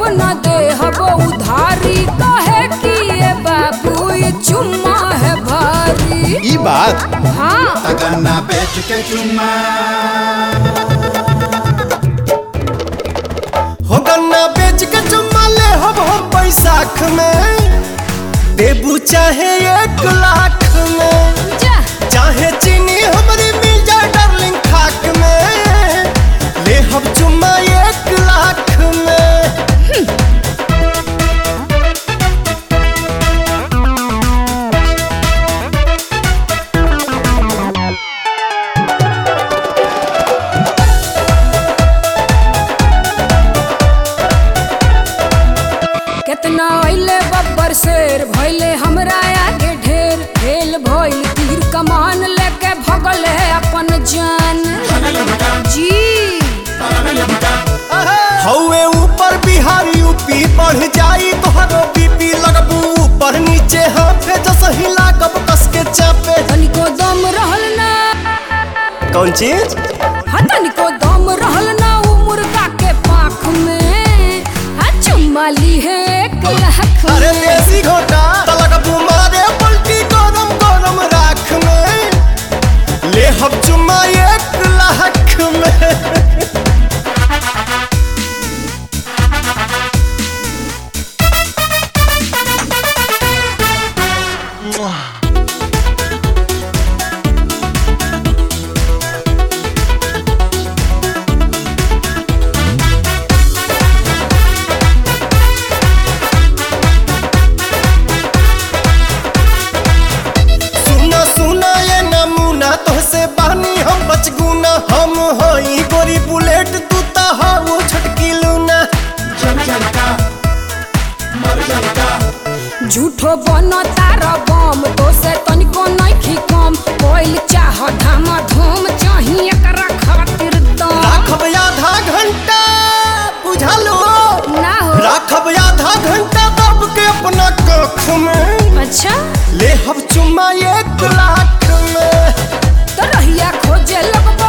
न दे हबो उधारी कहे कि ये बाबू ये चुम्मा है भारी ई बात हाँ तगन्ना बेच के चुम्मा हो गन्ना बेच के चुम्मा ले हम हम बैसाख में देबू चाहे एक लाख में जा चाहे चीनी हमारी मिल जाए डार्लिंग खाक में ले हम चुम्मा एक लाख में कितना अइले बब्बर शेर भइले हमरा आगे ढेर फेल भइल तीर कमान लेके भगल है अपन जान जी हौवे ऊपर बिहार यूपी बढ़ जाई तोहरो बीपी लगबू ऊपर नीचे हाथे जस हिला कब कस के चापे तनिको दम रहल ना कौन चीज हा तनिको दम रहल ना उ मुर्गा के पाख में हा चुम्मा ली है एक लाख अरे में देसी घोटा तलक मारे पलटी गरम गरम राख में ले हम चुम्मा एक लाख में सुना सुना ये नमूना तोहसे बानी हम बचगुना हम हई गोरी बुलेट तू ता हो छटकी लूना झूठो बन तार बम तो से तनिको नइखी कम कोइल चाह धाम धूम चाही एकरा खातिर दम राखब आधा घंटा बुझलो ना हो राखब आधा घंटा दब के अपना कख में अच्छा ले हम चुम्मा एक लाख में तो रहिया खोजे लगबो